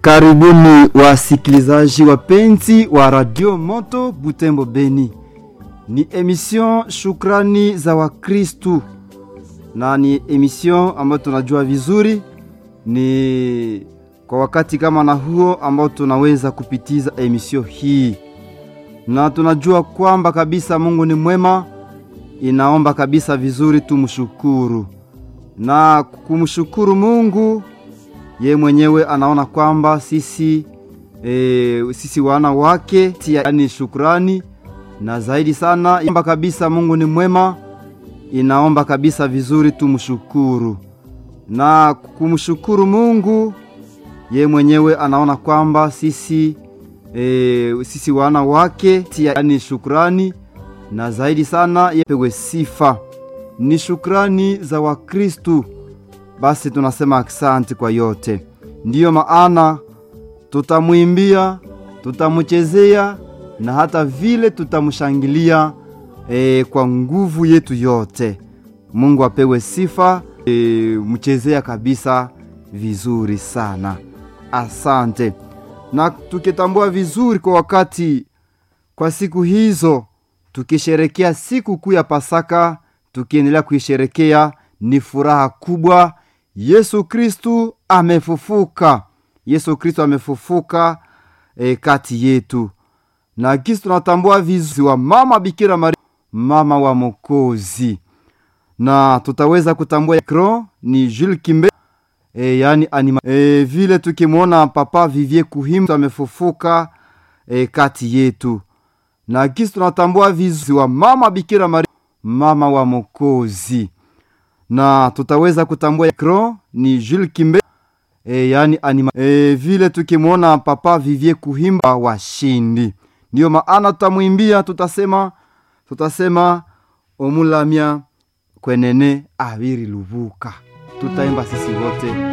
Karibuni wasikilizaji wapenzi wa Radio Moto Butembo Beni. Ni emission Shukrani za Wakristu, na ni emission ambayo tunajua vizuri ni kwa wakati kama na huo ambao tunaweza kupitiza emission hii, na tunajua kwamba kabisa Mungu ni mwema, inaomba kabisa vizuri tumshukuru na kumshukuru Mungu ye mwenyewe anaona kwamba sisi e, sisi wana wake yani shukrani na zaidi sana omba kabisa Mungu ni mwema, inaomba kabisa vizuri tumshukuru na kumshukuru Mungu ye mwenyewe anaona kwamba sisi e, sisi wana wake yani shukrani na zaidi sana yepewe sifa ni shukrani za Wakristu. Basi tunasema aksanti kwa yote, ndiyo maana tutamwimbia, tutamchezea na hata vile tutamshangilia e, kwa nguvu yetu yote. Mungu apewe sifa. E, mchezea kabisa vizuri sana, asante. Na tukitambua vizuri kwa wakati, kwa siku hizo tukisherekea siku kuu ya Pasaka, tukiendelea kuisherekea, ni furaha kubwa. Yesu Kristu amefufuka, Yesu Kristu amefufuka e, kati yetu, na kisi tunatambua vizuri wa mama Bikira Maria, mama wa Mokozi, na tutaweza kutambua kro ni Jules Kimbe e, yani anima e, vile tukimwona Papa Vivie Kuhimba amefufuka e, kati yetu, na kisi tunatambua vizuri wa mama Bikira Maria, mama wa Mokozi na tutaweza kutambua kro ni Jules Kimbe e, yani anima e, vile tukimwona Papa Vivie Kuhimba washindi, ndiyo maana tutamwimbia, tutasema tutasema omulamya kwenene abiri lubuka, tutaimba sisi wote.